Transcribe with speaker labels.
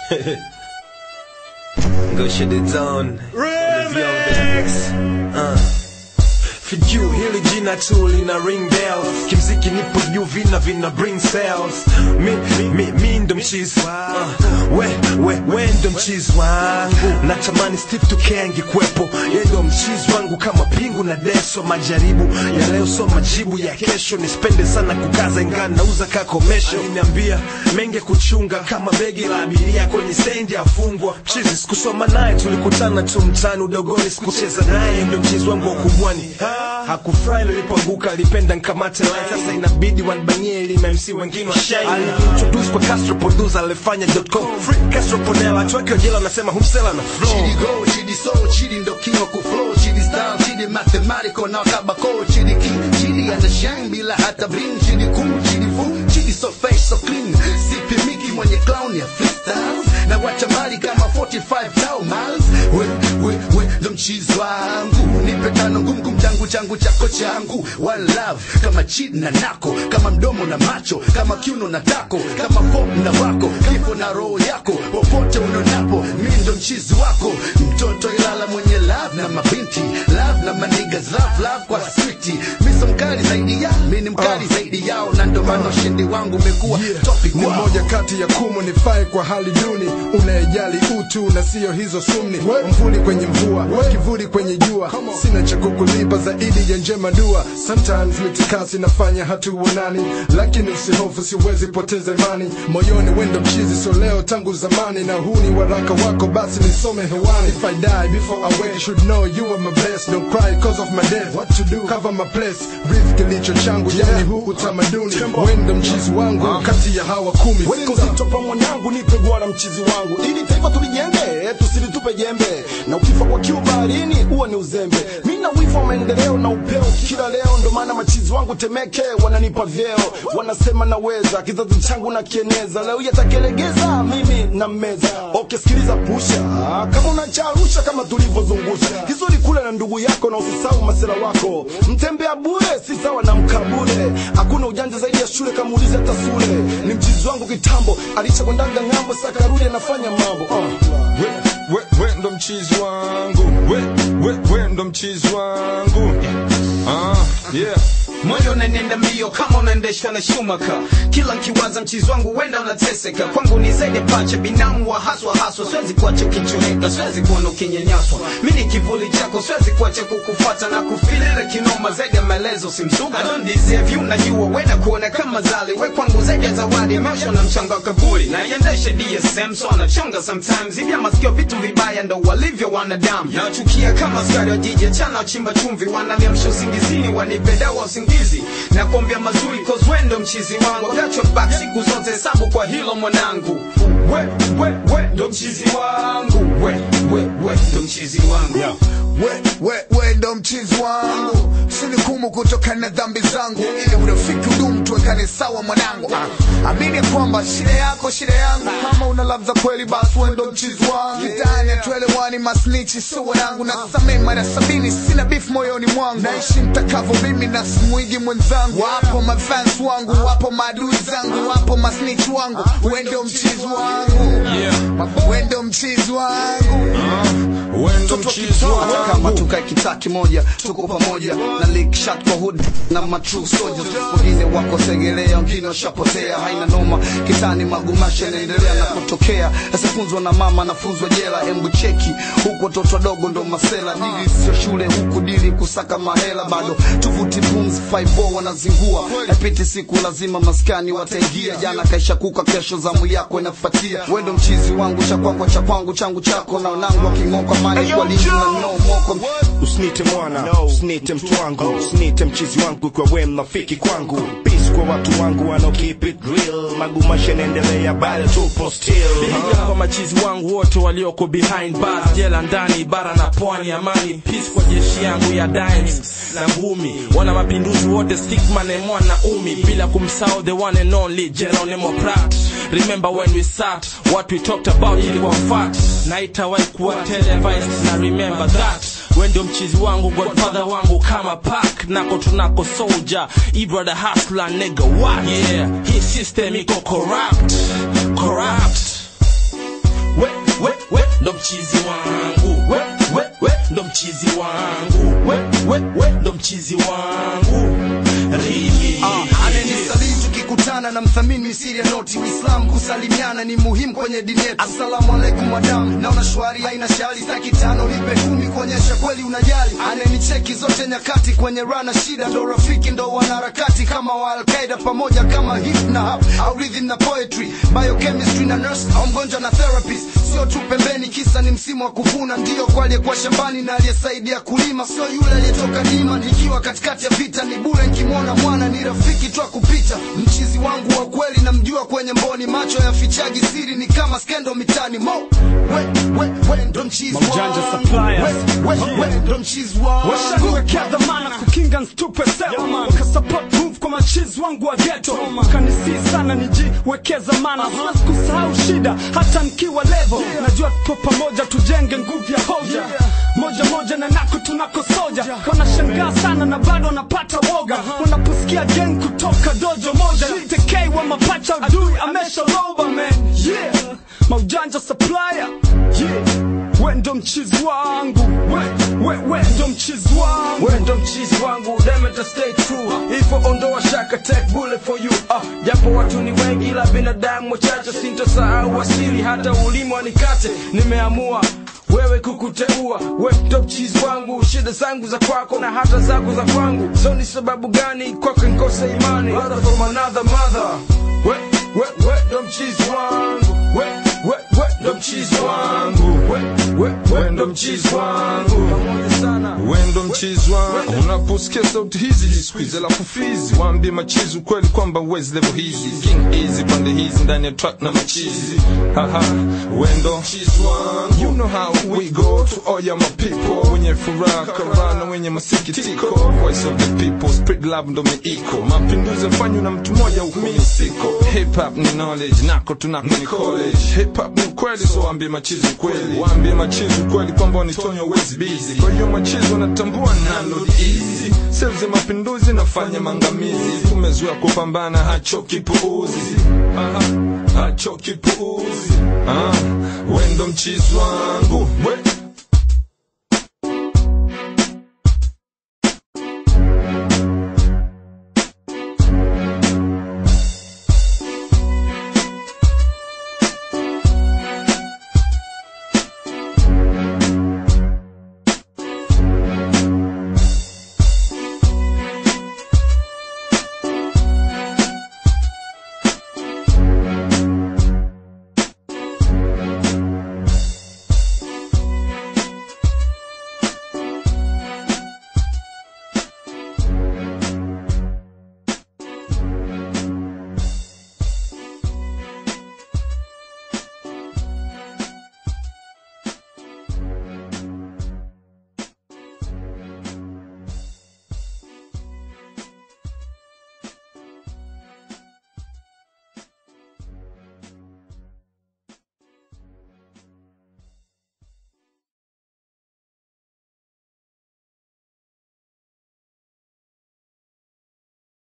Speaker 1: Go shut it down. Remix. Uh. For you, hili jina tu lina ring bells kimziki nipo juu vina vina bring sales mi, mi, mi ndo mchizi uh, we, we, we ndo mchizi wangu natamani Steve Tuke angekuwepo ye ndo mchizi wangu kama pingu na deso majaribu ya leo so majibu ya kesho nispende sana kukaza ingaa nauza kakomesho aliniambia menge kuchunga kama begi la abiria kwenye stendi afungwa mchizi sikusoma naye tulikutana tu mtani udogoni sikucheza naye ndo mchizi wangu wa kubwani hakufurahi nilipoanguka alipenda nkamate line sasa inabidi wanbanie ili MC wengine washine aliniintroduce kwa Castro producer alifanya .com free Castro Ponela watu wake wajela wanasema humsela na flow
Speaker 2: Chidi go, chidi soul, chidi ndo king wa kuflow, chidi style, chidi mathematical na kabako, chidi king, chidi ana shine bila hata bling, chidi cool, chidi fool, chidi so fresh so clean, sipi miki mwenye clown ya freestyles, na wacha mali kama 45 tau miles, we, we, we, ndo mchizi wangu, nipe tano ngumu kum changu changu chako changu, one love, kama chidi na nako, kama mdomo na macho, kama kiuno na tako, kama pop na wako, kifo na roho yako, popote unonapo, mi ndo mchizi wako, mtoto ilala mwenye love na mabinti, love na manigas, love, love kwa switi, mi so mkali zaidi ya, mi ni mkali zaidi yao, na ndo maana ushindi wangu umekuwa topic
Speaker 3: ni
Speaker 2: wao.
Speaker 3: moja kati ya kumu nifae kwa hali duni unayejali utu na siyo hizo sumni mvuli kwenye mvua kivuli kwenye jua sina cha kukulipa zaidi ya njema dua sometimes mitikasi nafanya hatuonani lakini usihofu siwezi poteza imani moyoni wendo mchizi so leo tangu zamani na huu ni waraka wako basi nisome hewani if I die before I wake you should know you are my best don't cry cause of my death what to do cover my place breathe kilicho changu yani huu utamaduni wendo mchizi wangu kati ya hawa kumi
Speaker 4: Weko zito pa mwanangu nipe gwara mchizi wangu ili taifa tulijenge tusilitupe jembe na ukifa kwa kiu baharini huwa ni uzembe mi na wivu wa maendeleo na upeo kila leo ndo maana machizi wangu temeke wananipa vyeo wanasema naweza kizazi changu na kieneza leo yatakelegeza mimi na meza okay sikiliza pusha kama unacharusha kama tulivyozungusha kizuri kule na ndugu yako na usisahau masela wako mtembea bure si sawa na mkabule hakuna ujanja zaidi ya shule kama ulizi hata sule ni mchizi wangu kitambo alichakwendaga ng'ambo sakarudi anafanya mambo uh.
Speaker 5: we, we, we ndo mchizi wangu we, we, we ndo mchizi wangu ah, yeah.
Speaker 6: moyo unanenda mbio kama unaendeshwa na shumaka kila nkiwaza mchizi wangu wenda unateseka kwangu ni zaidi pacha binamu wa haswa haswa siwezi kuacha ukichoreka siwezi kuona ukinyanyaswa mi ni kivuli chako siwezi kuacha kukufata na kufilile kinoma zaidi ya maelezo simsuga I don't deserve you najua wenda kuona kama zali we kwangu zaidi ya zawadi maisha na mchanga wa kaburi na iendeshe DSM so anachonga sometimes hivi masikio vitu vibaya ndo walivyo wanadamu nachukia kama askari wa jiji achana wachimba chumvi wananiamsha usingizini wanipe dawa usingizi na kuambia mazuri cause we ndo mchizi wangu gachwa back siku zote hesabu kwa hilo mwanangu we we we ndo mchizi wangu we we we ndo mchizi wangu
Speaker 7: we, we, we ndo mchizi wangu sinikumu kutokana na dhambi zangu ili urafiki udumu tuwekane sawa mwanangu ah, amini kwamba shida yako shida yangu kama una love za kweli basi we ndo mchizi wangu kitani tuelewani masnichi sio wanangu na samee mara sabini sina beef moyoni mwangu naishi mtakavo mimi na simwigi mwenzangu wapo mafans wangu wapo maadui zangu wapo masnich wangu we ndo mchizi wangu we ndo mchizi wangu
Speaker 5: we ndo mchizi
Speaker 2: hata kama
Speaker 5: wangu
Speaker 2: tukae kitaa kimoja tuko pamoja na lick shot kwa hood na matrue soldiers wengine wako segelea wengine washapotea haina noma kitani magumasha yanaendelea na kutokea asifunzwa na mama anafunzwa jela embu cheki huku watoto wadogo ndo masela dili sio shule huku dili kusaka mahela bado tuvuti pumzi 5 wanazingua napiti siku lazima maskani wataingia jana kaisha kuka kesho zamu yako inafuatia wendo mchizi wangu cha kwako cha kwangu changu chako na wanangu waking'oka mani kwa lingi na no moko
Speaker 8: usinite mwana usinite mtu wangu usinite mchizi wangu kwa we mnafiki kwangu peace kwa watu wangu wanao keep it real magumasha naendelea bado tupo still
Speaker 9: Piga kwa machizi wangu wote walioko behind bars, jela ndani, bara na pwani, amani peace kwa jeshi yangu ya dimes na ngumi, wana mapinduzi wote stickman and mwana umi, bila kumsahau the one and only Geronimo Prat. Remember when we sat, what we talked about ilikuwa fact, na itawahi kuwa televised na remember that we ndio mchizi wangu godfather wangu kama pak nako tunako soldier ibrother hustler nigga what yeah hii system iko corrupt corrupt ndo mchizi wangu we, we, we, ndo mchizi wangu we, we, we, ndo mchizi wangu Rimi
Speaker 2: anenisalii tukikutana na mthamini misiri ya noti uislam kusalimiana ni muhimu kwenye dini yetu asalamu alaikum madam naona shwari haina shari staki tano nipe kumi kuonyesha kweli unajali anenicheki zote nyakati kwenye rana shida ndo rafiki ndo wanaharakati kama wa alqaida pamoja kama hip na hap au rhythm na poetry biochemistry na nurse au mgonjwa na therapist sio tu pembeni kisa ni msimu wa kuvuna ndio kwa aliyekuwa shambani na aliyesaidia kulima sio yule aliyetoka dima nikiwa katikati ya vita ni bure nkimwona mwana ni rafiki tu kupita mchizi wangu wa kweli namjua kwenye mboni macho yafichaji siri ni kama skendo mitani mo we, we, we, ndo mchizi
Speaker 10: Maujanja
Speaker 2: wangu.
Speaker 10: suppliers.
Speaker 2: We, we, we, ndo mchizi wangu
Speaker 10: washaniwekea dhamana kukinga nstupe sewa wakasupport move kwa machizi wangu wa geto wakanisii sana nijiwekeza mana siwezi kusahau shida hata nikiwa levo najua tupo pamoja tujenge nguvu ya hoja moja moja na nako tunako soja wanashangaa sana na bado wanapata woga wanaposikia gang kutoka dojo moja tekei wa mapacha adui amesha roba man yeah maujanja supplier yeah we ndo mchizi wangu we, we, we ndo mchizi wangu
Speaker 9: we ndo mchizi wangu demeta stay true ifo ondoa shaka take bullet for you ah, japo watu ni wengi ila binadamu wachache sintosahau asili hata ulimi wanikate nimeamua wewe kukuteua we ndo mchizi wangu shida zangu za kwako na hata zako za kwangu so ni sababu gani kwako nkose imani Brother from another mother we, we, we ndo mchizi wangu we, we, we ndo mchizi wangu we, we, we ndo mchizi wangu pamoja sana
Speaker 5: wendo mchizi wangu unaposikia sauti hizi jisquiz alafu fizi waambie machizi ukweli kwamba wezi level hizi king easy pande hizi ndani ya track na machizi haha wendo mchizi wangu you know how we go to all ya my people wenye furaha karana wenye masikitiko voice of the people spread love ndo miiko mapinduzi yafanywa na mtu mmoja huku mimi siko hip hop ni knowledge nako tunako ni college hip hop ni ukweli so waambie machizi ukweli waambie machizi ukweli kwamba wanitonyo wezi busy kwa hiyo machizi wanatambua nalo easy sales ya mapinduzi nafanya mangamizi tumezoea kupambana hachoki puuzi Aha, hachoki puuzi ah, wendo mchizi wangu we,